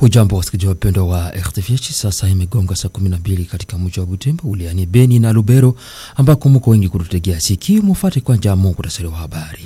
Hujambo wasikilizaji wapendwa wa RTVH, sasa imegonga saa 12 katika mji wa Butembo uliani Beni na Lubero, ambako muko wengi kututegea sikio. Mufate kwanja muhtasari wa habari.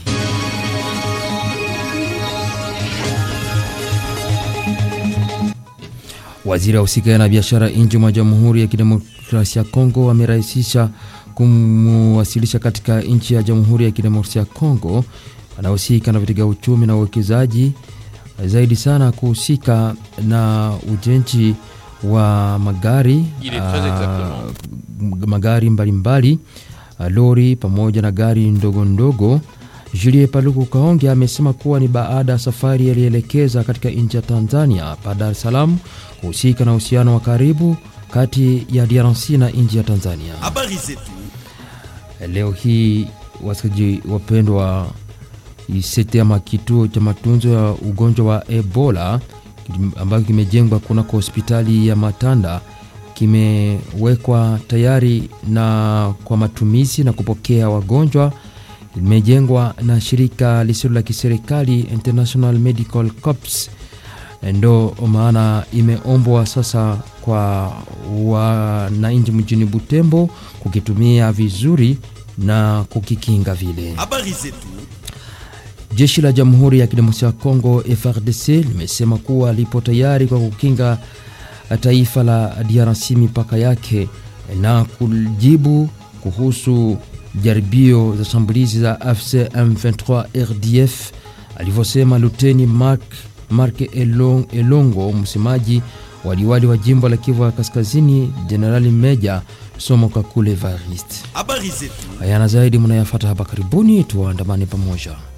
Waziri wa husika na biashara nje mwa Jamhuri ya Kidemokrasia ya Kongo amerahisisha kumwasilisha katika nchi ya Jamhuri ya Kidemokrasia ya Kongo anahusika na vitega uchumi na uwekezaji zaidi sana kuhusika na ujenzi wa magari uh, magari mbalimbali mbali, lori pamoja na gari ndogo ndogo. Julie Paluku Kaonge amesema kuwa ni baada ya safari yalielekeza katika nchi ya Tanzania pa Dar es Salaam kuhusika na uhusiano wa karibu kati ya DRC na nchi ya Tanzania. Habari zetu leo hii, wasikilizaji wapendwa sete ama kituo cha matunzo ya ugonjwa wa Ebola ambayo kimejengwa kunako hospitali ya Matanda kimewekwa tayari na kwa matumizi na kupokea wagonjwa. Limejengwa na shirika lisilo la kiserikali International Medical Corps, ndo maana imeombwa sasa kwa wananchi mjini Butembo kukitumia vizuri na kukikinga vile. habari zetu Jeshi la Jamhuri ya Kidemokrasia ya Kongo FARDC limesema kuwa lipo tayari kwa kukinga taifa la DRC mipaka yake na kujibu kuhusu jaribio za shambulizi za AFC M23 RDF, alivyosema Luteni Mark, Mark Elong, Elongo, msemaji wa liwali wa jimbo la Kivu ya Kaskazini, Jenerali Meja Somo Kakule Evariste. habari zetu Hayana zaidi mnayafata hapa karibuni, tuwaandamane pamoja.